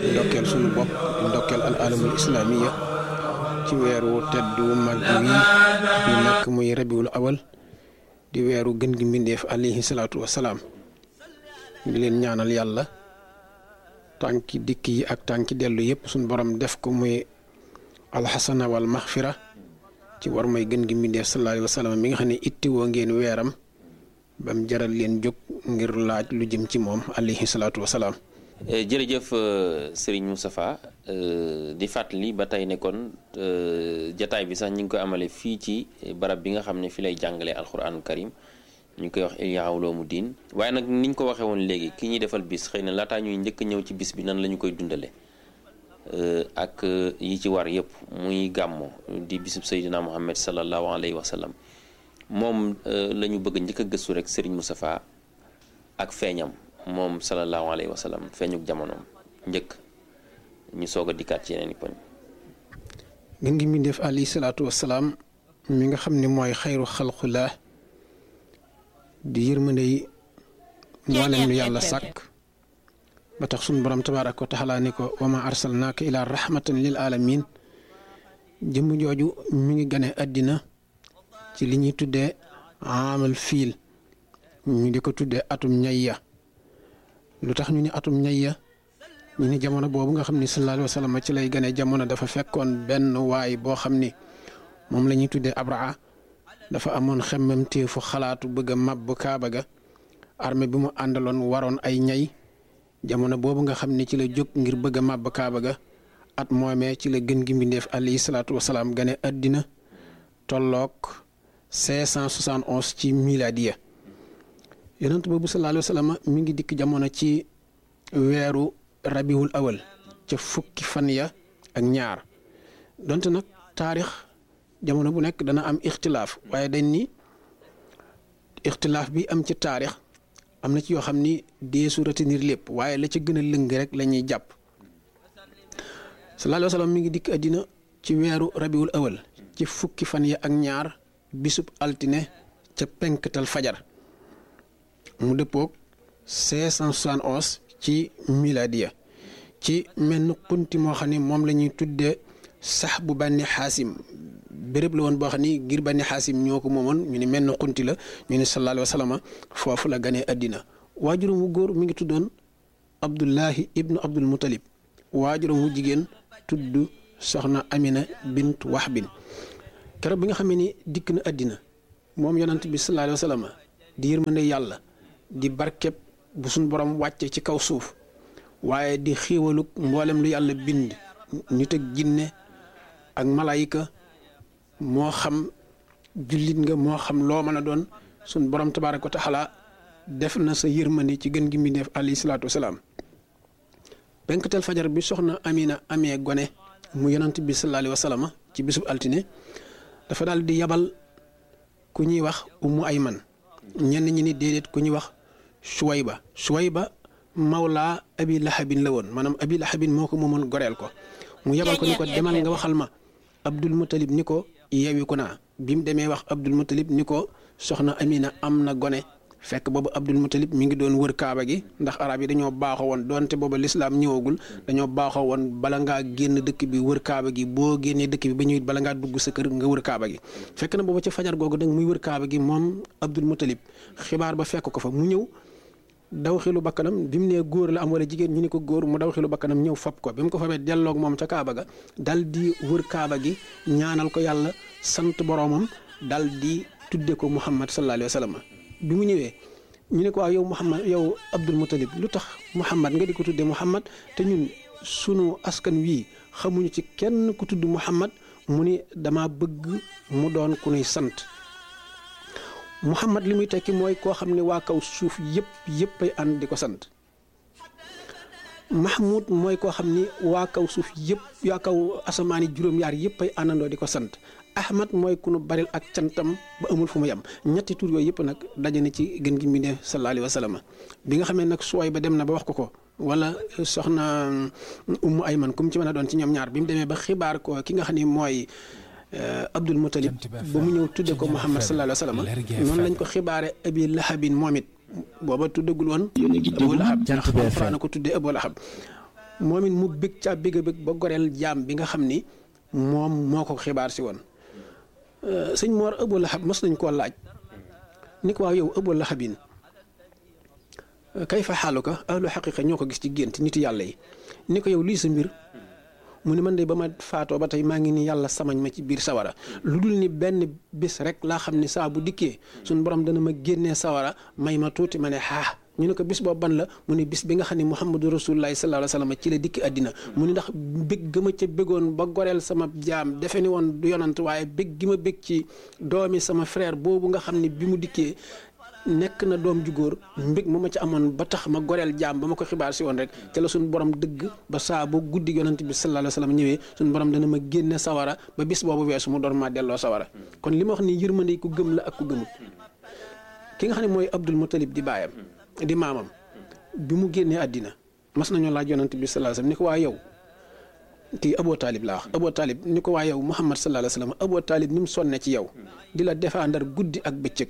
ndokkeel sunu bopp ndokkeel al alamul islamiya ci weeru teddu mag wi ñu nekk muy rabiul awal di weeru gën gi mbindeef alayhi salaatu wasalaam di leen ñaanal yàlla tànki dikk yi ak tànki dellu yëpp suñ borom def ko muy alxasana wal maxfira ci war may gën gi mbindeef sallallahu alayhi wa sallam mi nga xam ne ittiwoo ngeen weeram ba mu jaral leen jóg ngir laaj lu jëm ci moom alayhi salaatu wasalaam jërëjëf Serigne Moustapha di fàttali ba tey ne kon jataay bi sax ñu ngi koy amale fii ci barab bi nga xam ne fi lay jàngalee alxuraanu karim ñu koy wax Ihya Ulumuddin waaye nag niñ ko waxee woon léegi ki ñuy defal bis xëy na laataa ñuy njëkk ñëw ci bis bi nan la ñu koy dundale ak yi ci war yëpp muy gàmmo di bisub Seydina Muhammad sallallahu alayhi wa sallam moom la ñu bëgg njëkk a gëstu rek Serigne Moustapha ak feeñam moom sallallahu alayhi wa sallam feeñuk jamonoom njëkk ñu soog a dikkaat ci yeneen i poñ. gën gi mbindeef alayhi salaatu wasalaam mi nga xam ne mooy xayru xalqullah di yërmande yi mboolem lu yàlla sàkk ba tax sunu borom tabaaraka wa taala ni ko wa ma arsalnaaka ila rahmatan lil alamin jëmm jooju mi ngi gane àddina ci li ñuy tuddee amal fiil ñu di ko tuddee atum ñayya lu tax ñu ni atum ñayya ñu ni jamono boobu nga xam ni sallallahu alayhi wa sallam ci lay gane jamono dafa fekkoon benn waay boo xam ni moom la ñuy tuddee abraa dafa amoon xemmem téefu xalaatu bëgg a màbb kaaba ga armée bi mu àndaloon waroon ay ñay jamono boobu nga xam ni ci la jóg ngir bëgg a màbb kaaba ga at moomee ci la gën gi mbindeef alayhi salaatu wasalaam gane àddina tolloog 571 ci miladiya yonent boobu sallallahu alayhi wa sallam mi ngi dikk jamono ci weeru rabiwul awal ca fukki fan ya ak ñaar donte nag taarix jamono bu nekk dana am ixtilaaf waaye dañ ni ixtilaaf bi am ci taarix am na ci yoo xam ni deesu retenir lépp waaye la ca gën a lëng rek la ñuy jàpp sallallahu alayhi wa sallam mi ngi dikk àddina ci weeru rabiwul awal ci fukki fan ya ak ñaar bisub altine ca penktal fajar mu dëppoog 571 ci miladiya ci menn xunti moo xam ne moom la ñuy tuddee sax bu bànni xaasim béréb la woon boo xam ni ngir bànni xaasim ñoo ko moomoon ñu ne menn xunti la ñu ne sallallahu alayhi wa sallam foofu la ganee àddina waajuram wu góor mi ngi tuddoon abdullahi ibnu abdul mutalib waajuram wu jigéen tudd soxna amina bint wahbin keroog bi nga xam ni dikk na àddina moom yonant bi sallallahu alayhi wa sallam di yërmande yàlla di barkeb bu suñ borom wàcce ci kaw suuf waaye di xiiwaluk mboolem lu yàlla bind nit ak jinne ak malaayika moo xam jullit nga moo xam loo mën a doon suñ borom tabaaraka wa taala def na sa yërmande ci gën gi mbindeef alayhi salaatu wasalaam penkatel fajar bi soxna amina amee gone mu yonant bi sallallahu alayhi wa sallam ci bisub altine dafa daal di yabal ku ñuy wax ummu ayman ñenn ñi ni déedéet ku ñuy wax suwayba suwayba mawlaa abi lahabin la woon maanaam abi lahabin moo ko moomoon goreel ko mu yabal ko ni ko demal nga waxal ma abdul mutalib ni ko yeewi ko naa bi mu demee wax abdul mutalib ni ko soxna amina am na gone fekk boobu abdul mutalib mi ngi doon wër kaaba gi ndax arab yi dañoo baaxoo woon doonte booba lislaam ñëwagul dañoo baaxoo woon bala ngaa génn dëkk bi wër kaaba gi boo génnee dëkk bi ba ñëwit bala ngaa dugg sa kër nga wër kaaba gi fekk na booba ca fajar googu nag muy wër kaaba gi moom abdul mutalib xibaar ba fekk ko fa mu ñëw daw xilu bakkanam bi mu nee góor la am wala jigéen ñu ni ko góor mu daw xilu bakkanam ñëw fab ko bi mu ko fabee delloog moom ca kaaba ga dal di wër kaaba gi ñaanal ko yàlla sant boroomam dal di tudde ko muhammad sallallahu alayhi wa sallam bi mu ñëwee ñu ne ko waaw yow muhammad yow abdul mutalib lu tax muhammad nga di ko tudde muhammad te ñun sunu askan wii xamuñu ci kenn ku tudd muhammad mu ni dama bëgg mu doon ku nuy sant muhammad li muy tekki mooy koo xam ne waa kaw suuf yëpp yëpp ay ànd di ko sant mahmud mooy koo xam ni waa kaw suuf yëpp waa kaw asamaani juróom-yaar yëpp ay àndandoo di ko sant ahmad mooy ku nu baril ak cantam ba amul fu mu yem ñetti tur yooyu yëpp nag daje na ci gën gi mbindéef sallallahu alayhi wa sallam bi nga xamee nag suwaay ba dem na ba wax ko ko wala soxna ummu ayman kum ci mën a doon ci ñoom ñaar bi mu demee ba xibaar ko ki nga xam ne mooy abdul mutalib ba mu ñëw tudde ko muhammad sallallahu alayhi wa sallam noonu lañ ko xibaare abi lahabin moom it booba tuddagul woon abu lahab ndax alxuraan ko tuddee abu lahab moom it mu bég caa bég a bég ba goreel jaam bi nga xam ni moom moo ko xibaar si woon sëñ Mor Abu Lahab mos nañ koo laaj ni ko waaw yow Abu Lahabin kay fa xaalu ko ahlu xaqiqa ñoo ko gis ci gént nitu yàlla yi ni ko yow lii sa mbir mu ne man de ba ma faatoo ba tey maa ngi ni yàlla samañ ma ci biir sawara lu dul ni benn bis rek laa xam ne saa bu dikkee suñu borom dana ma génnee sawara may ma tuuti ma ne xaa ñu ne ko bis boobu ban la mu ne bis bi nga xam ne muhammadu rasulullahi sallallahu alayhi wa sallam ci la dikki àddina mu ne ndax bég ga ma ca bégoon ba goreel sama jaam defe ni woon du yonant waaye bég gi ma bég ci doomi sama frère boobu nga xam ne bi mu dikkee nekk na doom ju góor mbég ma ma ca amoon ba tax ma goreel jaam ba ma ko xibaar si woon rek ca la suñu borom dëgg ba saa bu guddi yonant bi sallallahu alayhi wa sallam ñëwee suñu borom dana ma génne sawara ba bis boobu weesu mu door maa delloo sawara kon li ma wax ni yërmande ku gëm la ak ku gëmut ki nga xam ne mooy Abdul Muttalib di baayam di maamam bi mu génnee àddina mas nañoo laaj yonant bi sallallahu alayhi wa sallam ni ko waa yow kii Aboo Taalib laa wax Aboo Taalib ni ko waa yow Muhammad sallallahu alayhi wa sallam Aboo Taalib ni mu sonne ci yow di la défendre guddi ak bëccëg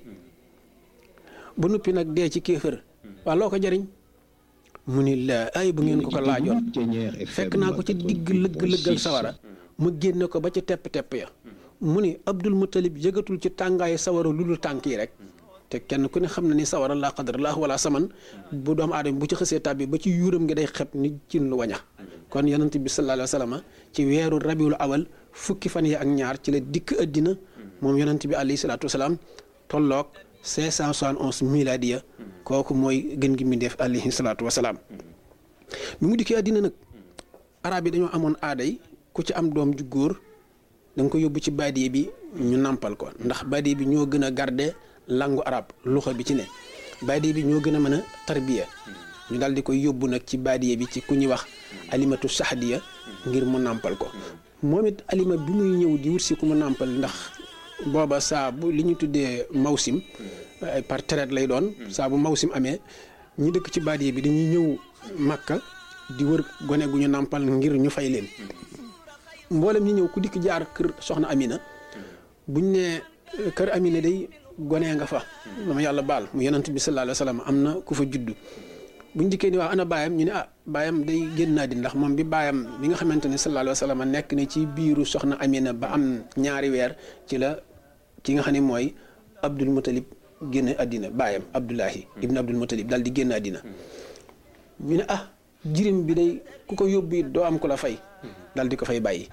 ba noppi nag dee ci kéefër waa loo ko jariñ mu ni la ay bu ngeen ko ko laajoon fekk naa ko ci digg lëgg-lëggal sawara ma génne ko ba ci tepp-tepp ya mu ni Abdul Muttalib yëgatul ci tàngaayu sawara lu dul tànk yi rek te kenn ku ne xam na ni sawara laa qadar laa wala saman bu doomu aadama bu ci xësee tàbbi ba ci yuuram ngi day xeb ni cin lu waña kon yonent bi sallallahu alayhi wa sallam ci weeru rabiul awal fukki fan yi ak ñaar ci la dikk àddina moom yonent bi alayhi salaatu wasalaam tolloog 571 miladiya kooku mooy gën gi mbindeef alayhi salaatu wasalaam bi mu dikkee àddina nag arab yi dañoo amoon aaday ku ci am doom ju góor da nga ko yóbbu ci baadiye bi ñu nàmpal ko ndax baadiye bi ñoo gën a garde langu arab luxa bi ci ne baadiye bi ñoo gën a mën a tarbiya ñu daal di koy yóbbu nag ci baadiye bi ci ku ñuy wax alimatu sahdiya ngir mu nàmpal ko moom it alima bi muy ñëw di wut si ku mu nàmpal ndax booba saa bu li ñu tuddee mawsim par traite lay doon saa bu mawsim amee ñi dëkk ci baadiye bi dañuy ñëw màkka di wër gone gu ñu nàmpal ngir ñu fay leen mboolem ñi ñëw ku dikk jaar kër soxna Amina buñ ne kër Amina day gonee nga fa dama yàlla baal mu yonent bi sallallahu alayhi wa sallam am na ku fa juddu buñ dikkee ni waaw ana baayam ñu ne ah baayam day génn naa di ndax moom bi baayam bi nga xamante ne sallallahu alayhi wa sallam nekk ne ci biiru soxna Amina ba am ñaari weer ci la ki nga xam ne mooy Abdul Muttalib génn àddina baayam Abdullahi ibn Abdul Muttalib daal di génn àddina ñu ne ah jirim bi day ku ko yóbbu it doo am ko la fay daal di ko fay bàyyi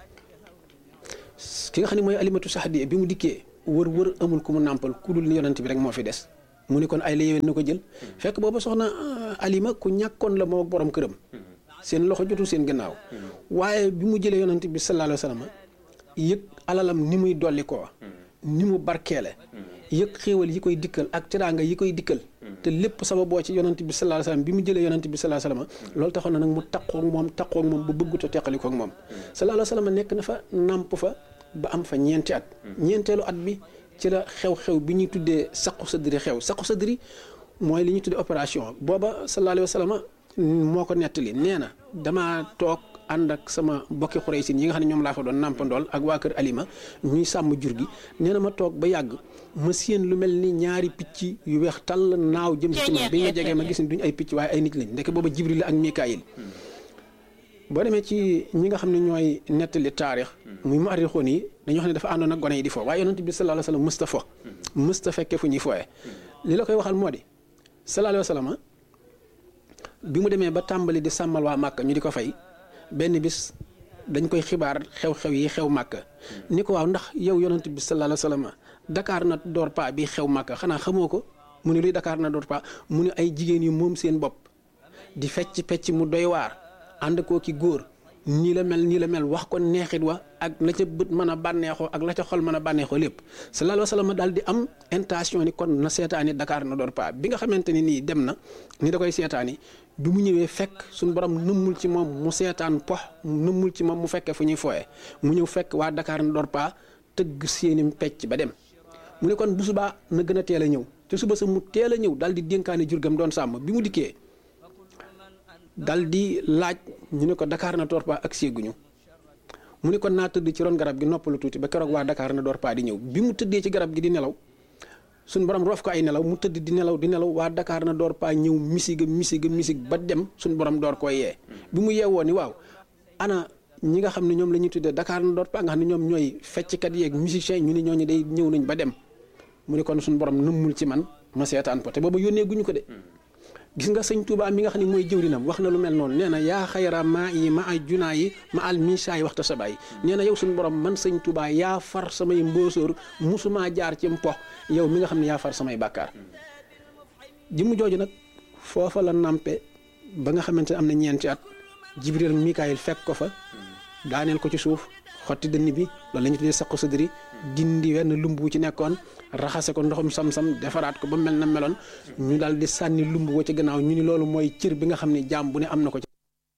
ki nga xam ne mooy alimatu sahdiya bi mu dikkee wër wër amul ku mu nàmpal ku dul yonent bi rek moo fi des mu ne kon ay la yéwén na ko jël fekk booba soxna alima ku ñàkkoon la moo ak borom këram seen loxo jotul seen gannaaw waaye bi mu jëlee yonent bi sallallahu alayhi wa sallam yëg alalam ni muy dolli koo ni mu barkeele yëg xéewal yi koy dikkal ak teraanga yi koy dikkal te lépp sababoo ci yonent bi sallallahu alayhi wa sallam bi mu jëlee yonent bi sallallahu alayhi wa sallam loolu taxoon na nag mu taqoog moom taqoog moom ba bëggut a teqali koog moom sallallahu alayhi wa sallam nekk na fa nàmp fa ba am fa ñeenti at ñeenteelu at bi ci la xew-xew bi ñuy tuddee saqu sadri xew saqu sadri mooy li ñuy tuddee opération booba sallallahu alayhi wa sallam moo ko nettali nee na damaa toog ànd ak sama bokki xuraysin yi nga xam ne ñoom laa fa doon nàmpandool ak waa kër Alima ñuy sàmm jur gi nee na ma toog ba yàgg ma séen lu mel ni ñaari picc yu weex tàll naaw jëm ci man bi nga jegee ma gis ni duñ ay picc waaye ay nit lañ ndeke booba Jibril ak Mikaayil boo demee ci ñi nga xam ne ñooy nettali taarix muy mu arrixoon yi dañoo xam ne dafa àndoon ak gone yi di fo waaye yonent bi sallallahu alayhi wa sallam mësta fo mësta fekke fu ñuy fooye li la koy waxal moo di sallallahu alayhi wa sallam bi mu demee ba tàmbali di sàmmal waa Màkka ñu di ko fay benn bis dañ koy xibaar xew-xew yi xew Màkka ni ko waaw ndax yow yonent bi sallallahu alayhi wa sallam Dakar na door pa bi xew Màkka xanaa xamoo ko mu ne luy Dakar na door pa mu ne ay jigéen yu moom seen bopp di fecc pecc mu doy waar ànd koo ki góor nii la mel nii la mel wax ko neexit wa ak la ca bët mën a bànneexoo ak la ca xol mën a bànneexoo lépp sallallahu alayhi wa sallam daal di am intention ni kon na seetaani Dakar na door pa bi nga xamante ni nii dem na ni da koy seetaani bi mu ñëwee fekk suñu borom nëmmul ci moom mu seetaan pox nëmmul ci moom mu fekkee fu ñuy fooye mu ñëw fekk waa Dakar na door pa tëgg seeni pecc ba dem mu ne kon bu subaa na gën a teel a ñëw te suba sa mu teel a ñëw daal di dénkaane jurgam doon sàmm bi mu dikkee dal di laaj ñu ne ko Dakar na door pa ak séeguñu mu ne kon naa tëdd ci ron garab gi noppalu tuuti ba keroog waa Dakar na door pa di ñëw bi mu tëddee ci garab gi di nelaw suñ borom roof ko ay nelaw mu tëdd di nelaw di nelaw waa Dakar na door paa ñëw misiga misiga misig ba dem suñ borom door koo yee bi mu yeewoo ni waaw ana ñi nga xam ne ñoom la ñuy tuddee Dakar na door paa nga xam ne ñoom ñooy fecckat yeeg musiciens ñu ni ñooñu day ñëw nañ ba dem mu ne kon suñ borom nëmmul ci man ma seetaan ko te booba yónnee guñu ko de gis nga sëñ Touba mi nga xam ne mooy jëwrinam wax na lu mel noonu nee na yaa xayra maa yi ma ay junaa yi ma al misaa yi waxta sa baay nee na yow suñu borom man sëñ Touba yaa far samay mbóosóor musumaa jaar ci mpox yow mi nga xam ne yaa far samay bàkkaar jëmm jooju nag foofa la nampe ba nga xamante ne am na ñeenti at Jibril Mikaayil fekk ko fa daaneel ko ci suuf xotti dënn bi loolu la ñu tuddee saqu sadri dindi wenn lumb wu ci nekkoon raxase ko ndoxum sam-sam defaraat ko ba mel na meloon ñu daal di sànni lumb woo ci gannaaw ñu ni loolu mooy cër bi nga xam ne jaam bu ne am na ko ci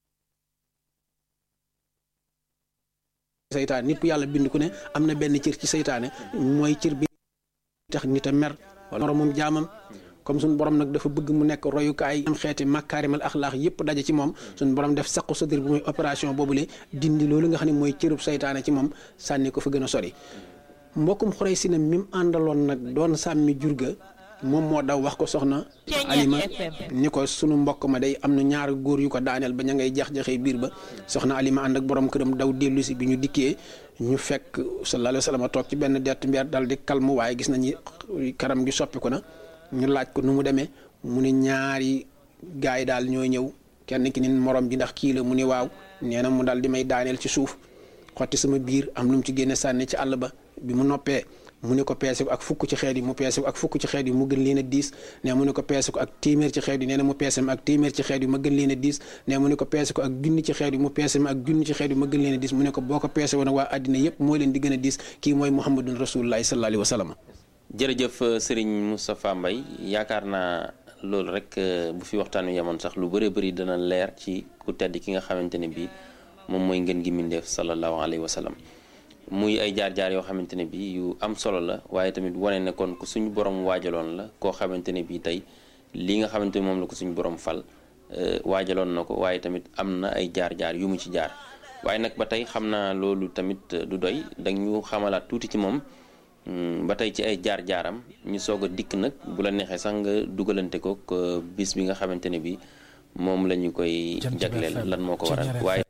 seytaane nit ku yàlla bind ku ne am na benn cër ci seytaane mooy cër bi tax nit a mer wala moromum jaamam comme suñu borom nag dafa bëgg mu nekk royukaay am xeeti makaarimal axlaax yëpp daje ci moom suñu borom def saqu sa dir bu muy opération boobule dindi loolu nga xam ne mooy cërub saytaane ci moom sànni ko fa gën a sori mbokkum xorey si ne mi mu àndaloon nag doon sàmmi jur ga moom moo daw wax ko soxna alima ni ko sunu mbokk ma day am na ñaari góor yu ko daaneel ba ña ngay jax-jaxee biir ba soxna alima ànd ak borom këram daw dellu si bi ñu dikkee ñu fekk sallallahu alayhi wa sallam toog ci benn dett mbeer dal di kalmu waaye gis nañu karam gi soppiku na ñu laaj ko nu mu demee mu ne ñaari gars yi daal ñoo ñëw kenn ki ni morom ji ndax kii la mu ne waaw nee na mu daal di may daaneel ci suuf xotti sama biir am lu mu ci génne sànni ci àll ba bi mu noppee mu ne ko peese ko ak fukk ci xeet yi mu peese ko ak fukk ci xeet yi mu gën leen a diis ne mu ne ko peese ko ak téeméer ci xeet yi nee na mu peese ma ak téeméer ci xeet yi ma gën leen a diis ne mu ne ko peese ko ak junni ci xeet yi mu peese ma ak junni ci xeet yi ma gën leen a diis mu ne ko boo ko peese woon waa àddina yépp mooy leen di gën a diis kii mooy muhammadun rasulullahi sallallahu alayhi wa sallam jërëjëf Serigne Moustapha Mbaye yaakaar naa loolu rek bu fi waxtaan wi yemoon sax lu bëree bëri dana leer ci ku tedd ki nga xamante ne bii moom mooy ngeen gi mindeef sallallahu alayhi wa sallam muy ay jaar-jaar yoo xamante ne bii yu am solo la waaye tamit wane ne kon ku suñu borom waajaloon la koo xamante ne bii tey li nga xamante ne moom la ko suñu borom fal waajaloon na ko waaye tamit am na ay jaar-jaar yu mu ci jaar waaye nag ba tey xam naa loolu tamit du doy dañu xamalaat tuuti ci moom. ba tey ci ay jaar-jaaram ñu soog a dikk nag bu la neexee sax nga dugalante ko bis bi nga xamante ne bi moom la ñu koy jagleel lan moo ko waral waaye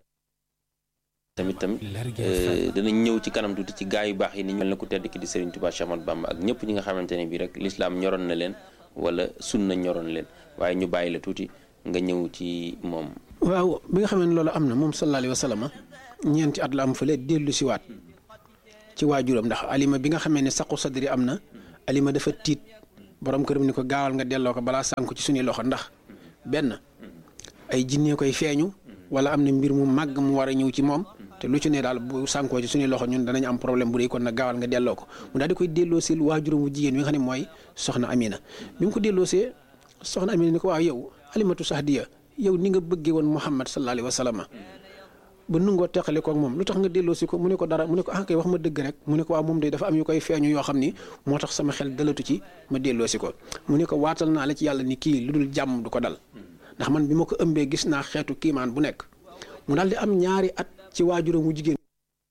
tamit tamit danañ ñëw ci kanam tuuti ci gaa yu baax yi ni ñu mel na ku tedd ki di Serigne Touba Cheikh Ahmadou Bamba ak ñëpp ñi nga xamante ne bi rek lislaam ñoroon na leen wala sunna ñoroon leen waaye ñu bàyyi la tuuti nga ñëw ci moom waaw bi nga xam ne loolu am na moom sallallahu alayhi wa sallam ñeenti at la am fële dellu si waat ci waajuram ndax alima bi nga xamee ne saqu sadri am na alima dafa tiit borom këram ni ko gaawal nga delloo ko balaa sànku ci suñuy loxo ndax benn ay jinnee koy feeñu wala am na mbir mu màgg mu war a ñëw ci moom te lu ci ne daal bu sànkoo ci suñuy loxo ñun danañ am problème bu dee kon nag gaawal nga delloo ko mu daal di koy delloo si waajuram bu jigéen bi nga xam ne mooy soxna Amina bi mu ko delloo see soxna Amina ni ko waaw yow alimatu sahdiya yow ni nga bëggee woon Muhammad sallallahu alayhi wa sallam ba nungoo teqale ko ak moom lu tax nga delloo si ko mu ne ko dara mu ne ko ah kay wax ma dëgg rek mu ne ko waaw moom de dafa am yu koy feeñu yoo xam ni moo tax sama xel dalatu ci ma delloo si ko mu ne ko waatal naa la ci yàlla ni kii lu dul jàmm du ko dal ndax man bi ma ko ëmbee gis naa xeetu kiimaan bu nekk mu daal di am ñaari at ci waajuram wu jigéen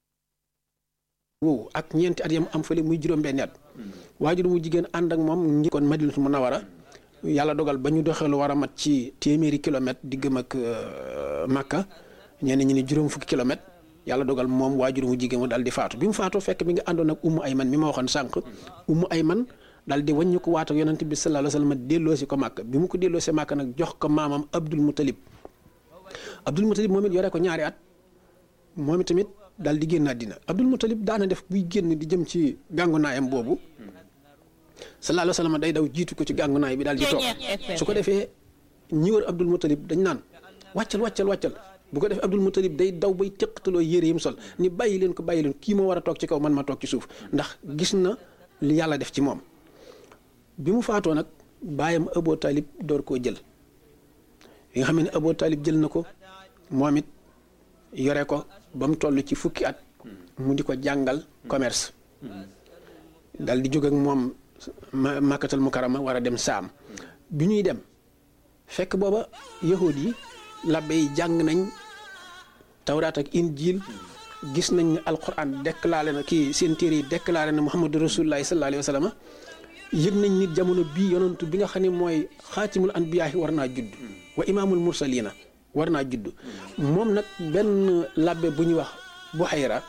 wow ak ñeenti at yam am fële muy juróom-benni at waajuram wu jigéen ànd ak moom ngi kon Madinatu Munawara yàlla dogal ba ñu doxee lu war a mat ci téeméeri kilomètre diggam ak Makka ñenn ñi ni juróom fukki kilomètre yàlla dogal moom waajur mu jigéen mu daal di faatu bi mu faatoo fekk mi ngi àndoon ak ummu ayman mi ma waxoon sànq ummu ayman daal di wàññi ko waat ak yonent bi sallallahu alayhi wa sallam delloo si ko màkk bi mu ko delloo si màkk nag jox ko maamam abdul mutalib abdul mutalib moom it yore ko ñaari at moom it tamit daal di génn àddina abdul mutalib daana def buy génn di jëm ci gàngunaayam boobu sallallahu alayhi wa sallam day daw jiitu ko ci gàngunaay bi daal di toog su ko defee ñi wër abdul mutalib dañ naan wàccal wàccal wàccal bu ko defee Abdul Mutalib day daw bay teqataloo yére yi mu sol ni bàyyi leen ko bàyyi leen kii moo war a toog ci kaw man ma toog ci suuf ndax gis na li yàlla def ci moom bi mu faatoo nag bàyyam Abu Talib door koo jël yi nga xam ne Abu Talib jël na ko moom it yore ko ba mu toll ci fukki at mu di ko jàngal commerce dal di jóg ak moom Makkatal Mukarrama war a dem saam bi ñuy dem fekk booba yahud yi labbe yi jàng nañ tawraat ak injil gis nañ ne alquran déclaré na kii seen téere yi déclaré na muhammadu rasulullahi sallallahu alayhi wa sallam yëg nañ nit jamono bii yonantu bi nga xam ne mooy xaatimul anbiyaahi war naa judd wa imaamul mursalina war naa judd moom nag benn labbe bu ñuy wax bu xayra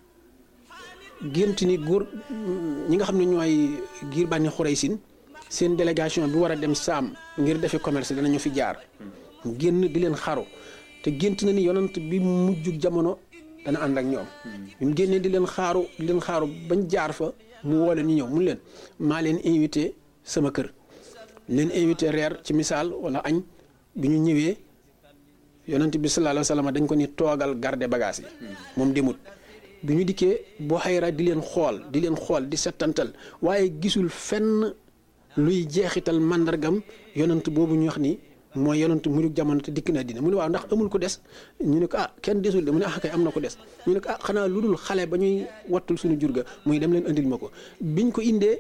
gént ni góor ñi nga xam ne ñooy giir bànni xuraysin seen délégation bi war a dem saam ngir defi commerce danañu fi jaar génn di leen xaru te gént na ni yonant bi mujjug jamono dana ànd ak ñoom bi mu génnee di leen xaaru di leen xaaru bañ jaar fa mu woo leen ñu ñëw mun leen maa leen invité sama kër leen invité reer ci misaal wala añ bi ñu ñëwee yonant bi sallallahu alayhi wa sallam dañ ko ni toogal garde bagage yi moom demut bi ñu dikkee boo xayra di leen xool di leen xool di settantal waaye gisul fenn luy jeexital màndargam yonant boobu ñu wax ni mooy yonant mujug jamono te dikk na dina mu ne waaw ndax amul ko des ñu ne ko ah kenn desul de mu ne ah kay am na ko des ñu ne ko ah xanaa lu dul xale ba ñuy wattul suñu jur ga muy dem leen indil ma ko biñ ko indee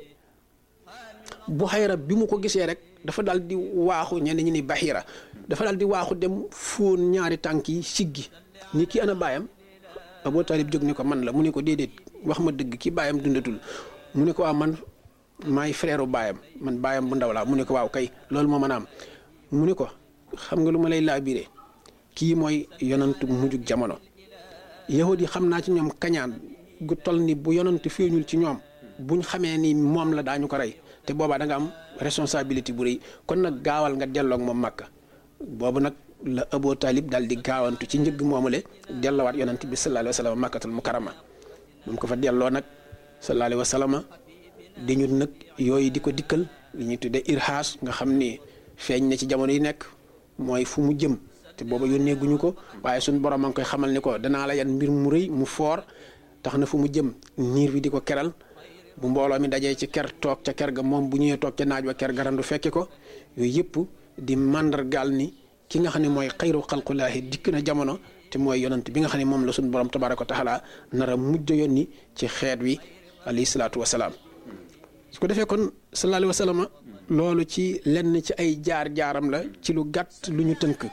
bu xayra bi mu ko gisee rek dafa daal di waaxu ñenn ñi ni baxira dafa daal di waaxu dem fóon ñaari tànk yi siggi ni kii ana baayam Abu Talib jóg ni ko man la mu ne ko déedéet wax ma dëgg ki baayam dundatul mu ne ko waaw man maay frère baayam man baayam bu ndaw laa mu ne ko waaw kay loolu moo mën a am mu ne ko xam nga lu ma lay laabiree kii mooy yonantu mujjug jamono yahud yi xam naa ci ñoom kañaan gu toll ni bu yonantu feeñul ci ñoom buñ xamee ni moom la daañu ko rey te boobaa da nga am responsabilité bu rëy kon nag gaawal nga delloog moom màkka boobu nag la Abu Talib daal di gaawantu ci njëgg moomule dellowaat yonant bi sallallahu alayhi wa sallam màkkatul mukarama moom ko fa delloo nag sallallahu alayhi wa sallam di ñu nag yooyu di ko dikkal li ñuy tuddee irhaas nga xam ni feeñ na ci jamono yi nekk mooy fu mu jëm te booba yónnee guñu ko waaye suñ borom a ngi koy xamal ni ko danaa la yan mbir mu rëy mu foor tax na fu mu jëm niir bi di ko keral bu mbooloo mi dajee ci ker toog ca ker ga moom bu ñëwee toog ca naaj wa ker garandu fekke ko yooyu yëpp di màndargaal ni ki nga xam ne mooy xayru xalqulaahi dikk na jamono te mooy yonant bi nga xam ne moom la suñ borom tabaaraka wa taala nara mujj yónni ci xeet wi alayhi salaatu wa salaam su ko defee kon sallallahu alayhi wa sallam loolu ci lenn ci ay jaar-jaaram la ci lu gàtt lu ñu tënk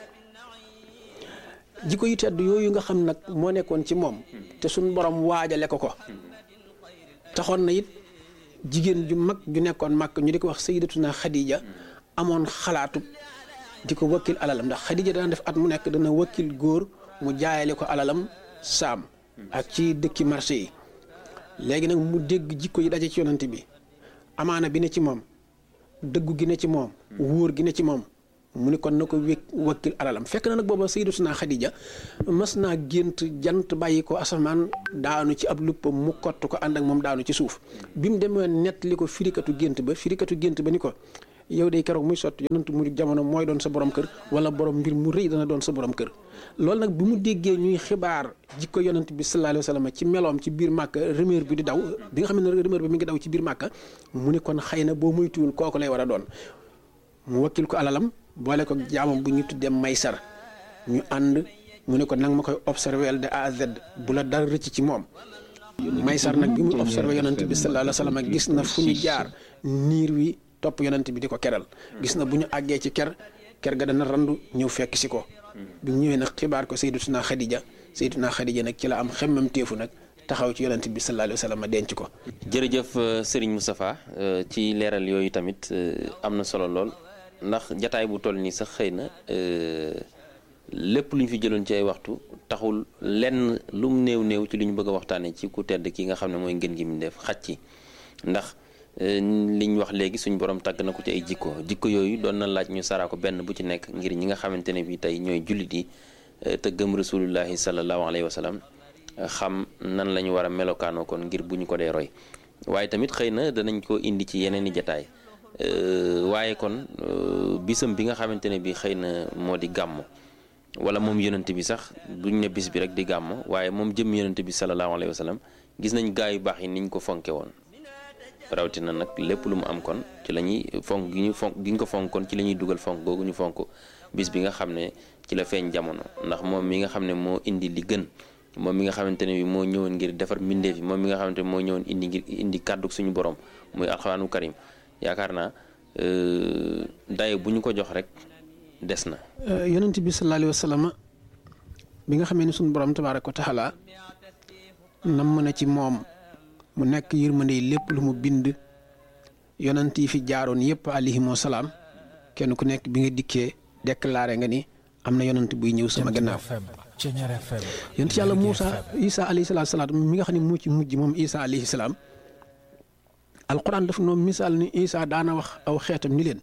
jikko yu tedd yooyu nga xam nag moo nekkoon ci moom te suñ borom waajale ko ko taxoon na it jigéen ju mag ju nekkoon mag ñu di ko wax sayyidatuna Khadija amoon xalaatu di ko wakkil alalam ndax Khadija dana def at mu nekk dana wakkil góor mu jaayale ko alalam saam ak ci dëkki marché yi léegi nag mu dégg jikko yi daje ci yonante bi amaana bi ne ci moom dëggu gi ne ci moom wóor gi ne ci moom mu ni kon na ko wékk wakkil alalam fekk na nag booba sayyidatuna Xadija mas naa gént jant bàyyi ko asamaan daanu ci ab luppam mu kott ko ànd ak moom daanu ci suuf bi mu demee nett li ko firikatu gént ba firikatu gént ba ni ko yow day keroog muy sotti yonantu mu jamono mooy doon sa borom kër wala borom mbir mu rëy dana doon sa borom kër loolu nag bi mu déggee ñuy xibaar jikko yonant bi sallallahu alayhi wa sallam ci meloom ci biir màkka rumeur bi di daw bi nga xam ne rumeur bi mi ngi daw ci biir màkka mu ni kon xëy na boo moytuwul kooku lay war a doon mu wakkil ko alalam boole ko jaamam bu ñu tuddee maysar ñu ànd mu ne ko nag ma koy observé de A à Z bu la dara rëcc ci moom maysar nag bi mu observé yonant bi sallallahu alayhi wa sallam gis na fu ñu jaar niir wi topp yonant bi di ko keral gis na bu ñu àggee ci ker ker ga dana randu ñëw fekk si ko bi ñu ñëwee nag xibaar ko sayyidatuna Xadija sayyidatuna Xadija nag ci la am xemmam téefu nag taxaw ci yonant bi sallallahu alayhi wa sallam denc ko jërëjëf Serigne Moustapha ci leeral yooyu tamit am na solo lool ndax jataay bu toll nii sax xëy na lépp lu ñu fi jëloon ci ay waxtu taxul lenn lum néew néew ci li ñu bëgg a waxtaanee ci ku tedd ki nga xam ne mooy ngeen gi mu def xaj ci ndax li ñu wax léegi suñu borom tàgg na ko ci ay jikko jikko yooyu doon na laaj ñu saraa ko benn bu ci nekk ngir ñi nga xamante ne bi tey ñooy jullit yi te gëm rasulullahi sallallahu alayhi wa sallam xam nan la ñu war a melokaanoo kon ngir bu ñu ko dee roy waaye tamit xëy na danañ ko indi ci yeneen i jataay waaye kon bisam bi nga xamante ne bi xëy na moo di gàmm wala moom yonent bi sax duñ ne bis bi rek di gàmm waaye moom jëm yonent bi sallallahu alayhi wa sallam gis nañ gaa yu baax yi niñ ko fonke woon rawatina nag lépp lu mu am kon ci la ñuy fonk gi ñu fonk gi ñu ko fonk kon ci la ñuy dugal fonk googu ñu fonk bis bi nga xam ne ci la feeñ jamono ndax moom mi nga xam ne moo indi li gën moom mi nga xamante ne bi moo ñëwoon ngir defar mbindeef yi moom mi nga xamante ne moo ñëwoon indi ngir indi kàddu suñu borom muy alxuraanu karim yaakaar naa daye bu ñu ko jox rek des na. yonent bi sallallahu alayhi wa sallam bi nga xamee ne suñu borom tabaaraka wa taala nam mën a ci moom mu nekk yërmande lépp lu mu bind yonent yi fi jaaroon yëpp alayhimu salaam kenn ku nekk bi nga dikkee déclaré nga ni am na yonent buy ñëw sama gannaaw yonent yàlla Muusa Isa alayhi salaatu salaam mi nga xam ne moo ci mujj moom Isa alayhi salaam alquran dafa noonu misaal ni Isa daana wax aw xeetam ni leen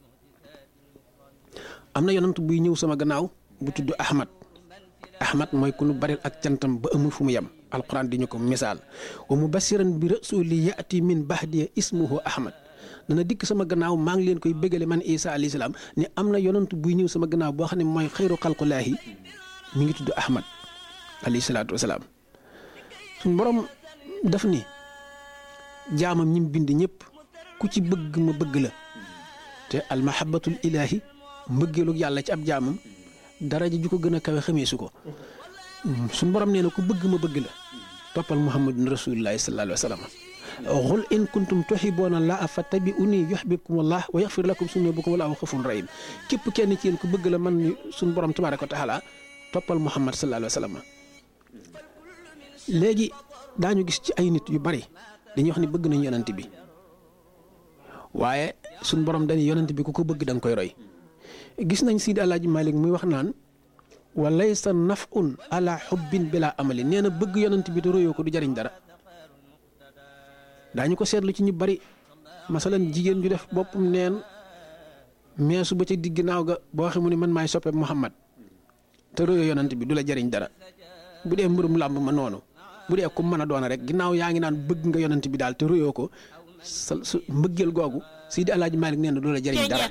am na yonent buy ñëw sama gannaaw bu tudd Ahmad Ahmad mooy ku nu bari ak cantam ba amul fu mu yem alquran di ñu ko misaal wa mubasiran bi rasuli yaati min bahdiya ismuhu Ahmad dana dikk sama gannaaw maa ngi leen koy bégale man Isa alayhi salaam ni am na yonent buy ñëw sama gannaaw boo xam ne mooy xayru xalqulaahi mi ngi tudd Ahmad alayhi salaatu wasalaam suñ borom daf ni jaamam ñi mu bind ñëpp ku ci bëgg ma bëgg la te almahabatul ilaahi mbëggeelu yàlla ci ab jaamam daraja ju ko gën a kawe xameesu ko suñ borom nee na ku bëgg ma bëgg la toppal muhammadun rasulullahi sallallahu alayhi wa sallam xul in kuntum tuhiboona laa fattabi'uni yuhbibkum allah wa yaxfir lakum sunubukum wallahu xafurun rahim képp kenn ci yéen ku bëgg la man suñ borom tabaraka wa taala toppal muhammad sallallahu alayhi wa sallam léegi daañu gis ci ay nit yu bari dañuy wax ni bëgg nañ yonent bi waaye suñ borom dañuy yonent bi ku ko bëgg da nga koy roy gis nañ Sidi Alaaji Malik muy wax naan wa laysa nafun ala xubbin bila amali nee na bëgg yonent bi te royoo ko du jariñ dara daañu ko seetlu ci ñu bari masalan jigéen ju def boppam neen meesu ba ca digg naaw ga boo xam ne man maay soppe Muhammad te royoo yonent bi du la jariñ dara bu dee mbërum làmb ma noonu bu dee ku mën a doon rek ginnaaw yaa ngi naan bëgg nga yonent bi daal te royoo ko sa su mbëggeel googu Sidi Alaaji Malik nee na du la jariñ dara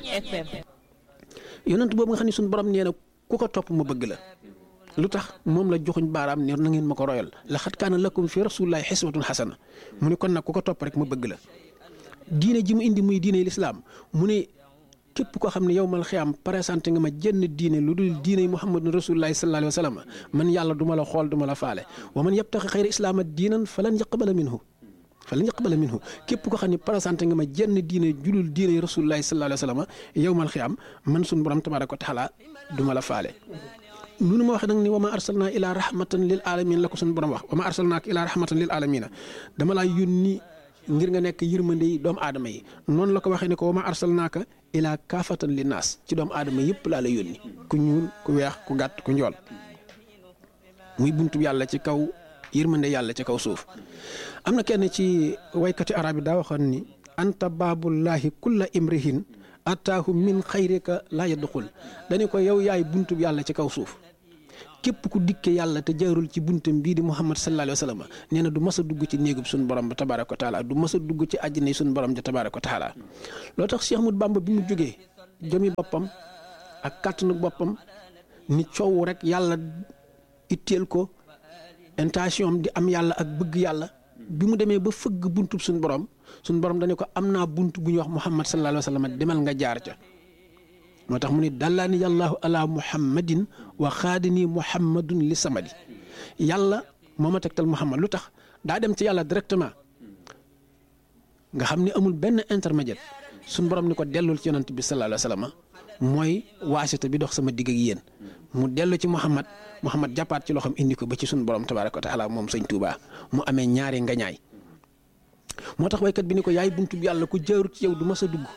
yonent boobu nga xam ne suñu borom nee na ku ko topp ma bëgg la lu tax moom la joxuñ baaraam ne na ngeen ma ko royal laqad kaana lakum fi rasulillahi xiswatun xasana mu ne kon nag ku ko topp rek ma bëgg la diine ji mu indi muy diine lislaam mu ne képp koo xam ne yow mal xiyaam présenté nga ma jenn diine lu dul diine muhammadun rasulillahi sallallahu alayhi wa sallam man yàlla du ma la xool du ma la faale wa man yabtaxi xayra islaama diinan falan yaqbala minhu falan yaqbala minhu képp ko xam ne présenté nga ma jenn diine julul diine rasulullahi sallallahu alayhi wa sallam yow mal xiyaam man suñu borom tabaraka wa taala du ma la faale nunu ma waxee nag ni wa ma arsalnaa ilaa rahmatan lil alamin la ko suñu borom wax wa ma arsalnaaka ilaa rahmatan lil alamina dama laa yónni ngir nga nekk yërmande yi doomu aadama yi noonu la ko waxee ne ko wa ma arsalnaaka ilaa kaafatan li naas ci doomu aadama yëpp laa la yónni ku ñuul ku weex ku gàtt ku njool muy buntu yàlla ci kaw yërmande yàlla ci kaw suuf am na kenn ci waykati arab yi daa waxoon ni anta baabullahi kulla imrihin ataahu min xayrika laa yadxul dañu ko yow yaay buntu yàlla ci kaw suuf képp ku dikke yàlla te jaarul ci buntam bii di muhammad sallallahu alayhi wa sallam nee na du mas a dugg ci néegub suñu borom ba tabaaraka wa taala du mas a dugg ci àjjana suñu borom ja tabaaraka wa taala loo tax Cheikh Ahmadou Bamba bi mu jógee jëmi boppam ak kàttanu boppam ni coow rek yàlla itteel ko intention di am yàlla ak bëgg yàlla bi mu demee ba fëgg buntub suñu borom suñu borom dañu ko am naa bunt bu ñuy wax muhammad sallallahu alayhi wa sallam demal nga jaar ca moo tax mu ne dallaani yàllaahu ala muhammadin wa xaadini muhammadun li samadi yàlla moo ma tegtal muhammad lu tax daa dem ci yàlla directement nga xam ni amul benn intermédiaire suñ borom ni ko dellul ci yonant bi sallallahu alayhi wa sallam mooy waasita bi dox sama digg ak yéen mu dellu ci muhammad muhammad jàppaat ci loxoom indi ko ba ci suñ borom tabaaraka wa taala moom sëñ Tuubaa mu amee ñaari ngañaay moo tax waykat bi ni ko yaay buntu bi yàlla ku jaarut ci yow du mas a dugg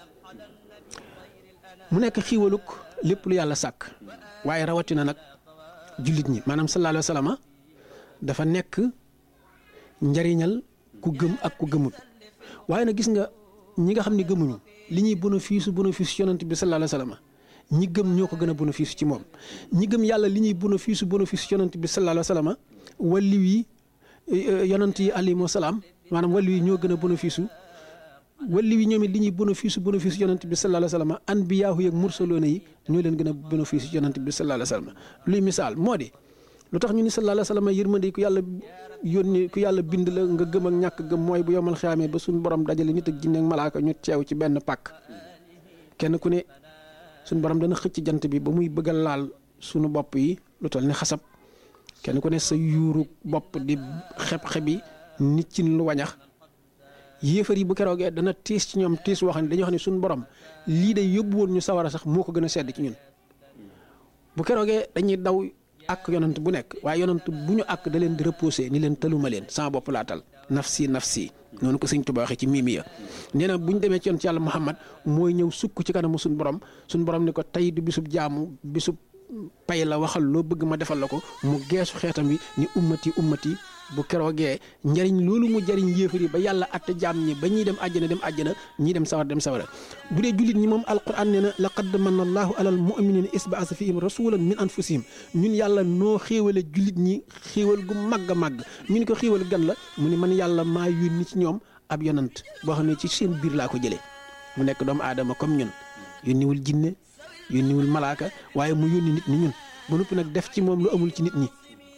mu nekk xiiwaluk lépp lu yàlla sàkk waaye rawatina nag jullit ñi maanaam sallallahu alayhi wa sallam dafa nekk njariñal ku gëm ak ku gëmut waaye nag gis nga ñi nga xam ne gëmuñu li ñuy bénéfice bénéfice yonent bi sallallahu alayhi wa sallam ñi gëm ñoo ko gën a bénéfice ci moom ñi gëm yàlla li ñuy bénéfice bénéfice yonent bi sallallahu alayhi wa sallam walliw yi yonent yi alayhimu salaam maanaam walliw yi ñoo gën a bénéfice walli wi ñoom it li ñuy bénéfice bénéfice yonent bi sallallahu alayhi wa sallam anbiyaahu yeeg mursaloona yi ñoo leen gën a bénéfice yonent bi sallallahu alayhi wa sallam luy misaal moo di lu tax ñu ni sallallahu alayhi wa sallam yërmande ku yàlla yónni ku yàlla bind la nga gëm ak ñàkk gëm mooy bu yomal xiyaamee ba suñu borom dajale nit ak jinne ak malaaka ñu teew ci benn pàkk kenn ku ne suñu borom dana xëcc jant bi ba muy bëgg a laal suñu bopp yi lu toll ni xasab kenn ku ne sa yuuru bopp di xeb-xebi nit ci lu wañax yéefar yi bu keroogee dana tiis ci ñoom tiis wax ne dañoo xam ne suñu borom lii day yóbbu woon ñu sawara sax moo ko gën a sedd ci ñun bu keroogee dañuy daw ak yonant bu nekk waaye yonant bu ñu ak da leen di reposé ni leen taluma leen sama bopp laa tal nafsi nafsi noonu ko sëñ Tuubaa waxee ci miimi ya nee na bu ñu demee ci yoon ci yàlla Muhammad mooy ñëw sukk ci kanamu suñu borom suñu borom ni ko tey du bisub jaamu bisub pay la waxal loo bëgg ma defal la ko mu geesu xeetam wi ni ummati ummati bu keroogee njariñ loolu mu jariñ yéefar yi ba yàlla atte jaam ñi ba ñuy dem àjjana dem àjjana ñii dem sawar dem sawara bu dee jullit ñi moom alquran nee na laqad manna allahu alal muminina isbaasa fihim rasulan min anfusihim ñun yàlla noo xéewale jullit ñi xéewal gu màgg a màgg ñu ni ko xéewal gan la mu ni man yàlla maa yónni ci ñoom ab yonant boo xam ne ci seen biir laa ko jëlee mu nekk doomu aadama comme ñun yónniwul jinne yónniwul malaaka waaye mu yónni nit ñi ñun ba noppi nag def ci moom lu amul ci nit ñi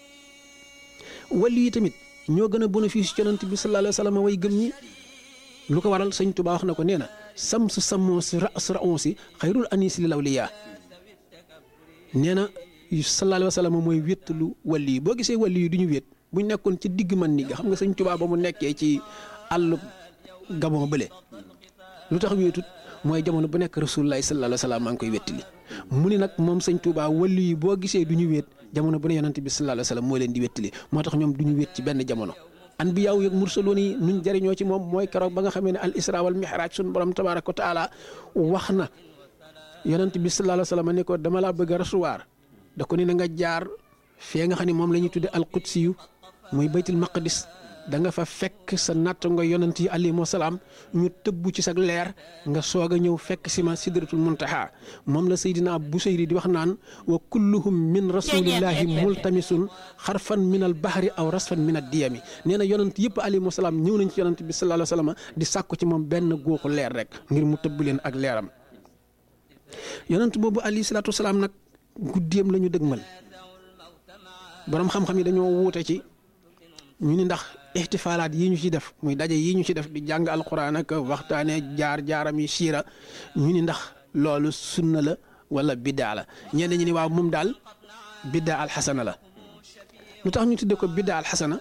wàllu yi tamit ñoo gën a bénéfice yonent bi sallallahu alayhi wa sallam way gëm ñi lu ko waral sëñ Tuubaa wax na ko nee na sam su samoo si ras raon si xayrul anis li lawliyaa nee na sallallahu alayhi wa sallam mooy wéttalu wàllu yi boo gisee wàllu yi du ñu wét buñ nekkoon ci digg man ni nga xam nga sëñ Tuubaa ba mu nekkee ci àll gabon bële lu tax wéetut mooy jamono bu nekk rasulullahi sallallahu alayhi wa sallam maa ngi koy wéttali mu ni nag moom sëñ Tuubaa wàllu yi boo gisee du ñu wéet jamono bu ne yonante bi sallallahu alayhi wa sallam moo leen di wéttali moo tax ñoom du ñu wét ci benn jamono anbiyaaw yeeg mursaloon yi nuñ jëriñoo ci moom mooy keroog ba nga xamee ne al isra wal mihraj suñu borom tabaaraka wa taala wax na yonante bi sallallahu alayhi wa sallam ne ko dama laa bëgg a rasuwaar da ko ni na nga jaar fee nga xam ne moom la ñuy tudde al qudsi yu muy baytul maqdis da nga fa fekk sa natt nga yonant yi alayhimu salaam ñu tëbbu ci sa leer nga soog a ñëw fekk si ma sidratul muntaha moom la Seydina Busayri di wax naan wa kulluhum min rasulillahi multamisun xarfan min al bahri aw rasfan min ad diyami nee na yonant yëpp alayhimu salaam ñëw nañ ci yonant bi sallallahu alayhi wa sallam di sàkku ci moom benn góoxu leer rek ngir mu tëbb leen ak leeram yonant boobu alayhi salaatu wasalaam nag guddeem la ñu dëgmal boroom xam-xam yi dañoo wuute ci ñu ni ndax ixtifaalaat yi ñu ci def muy daje yi ñu ci def di jàng alquran ak waxtaane jaar jaaram yi siira ñu ni ndax loolu sunna la wala biddaa la ñenn ñi ni waaw moom daal biddaa alxasana la lu tax ñu tudde ko biddaa alxasana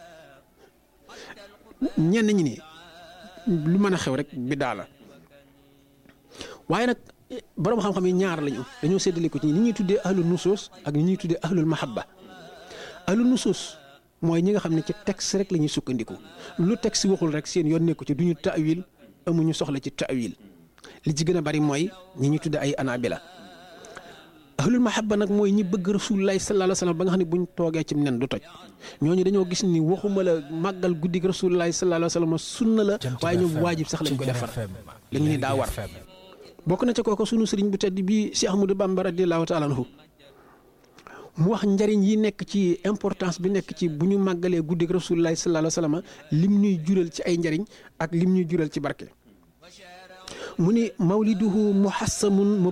ñenn ñi ni lu mën a xew rek biddaa la waaye nag boroom xam-xam yi ñaar lañu dañoo séddale ko ci ni ñuy tuddee ahlul nusuus ak ni ñuy tuddee ahlul mahabba ahlul nusuus mooy ñi nga xam ne ci texte rek la ñuy sukkandiku lu texte waxul rek seen yoon nekku ci du ñu taawil amuñu soxla ci taawil li ci gën a bari mooy ñi ñu tudde ay anabila ahlul mahabba nag mooy ñi bëgg rasulullahi sallallahu alayhi wasallam ba nga xam ne buñ toogee ci nen du toj ñooñu dañoo gis ni waxuma la màggal guddig rasulullahi sallallahu alayhi wasallam sunna la waaye ñoom waajib sax lañ ko defar li ñu ni daa war bokk na ca kooku sunu sëriñ bu tedd bi Cheikh Ahmadou Bamba radiyallahu taala anhu mu wax njariñ yi nekk ci importance bi nekk ci bu ñu màggalee guddig rasulullahi sallallahu alayhi wasallam lim ñuy jural ci ay njariñ ak lim ñuy jural ci barke mu ni mawliduhu muhassamun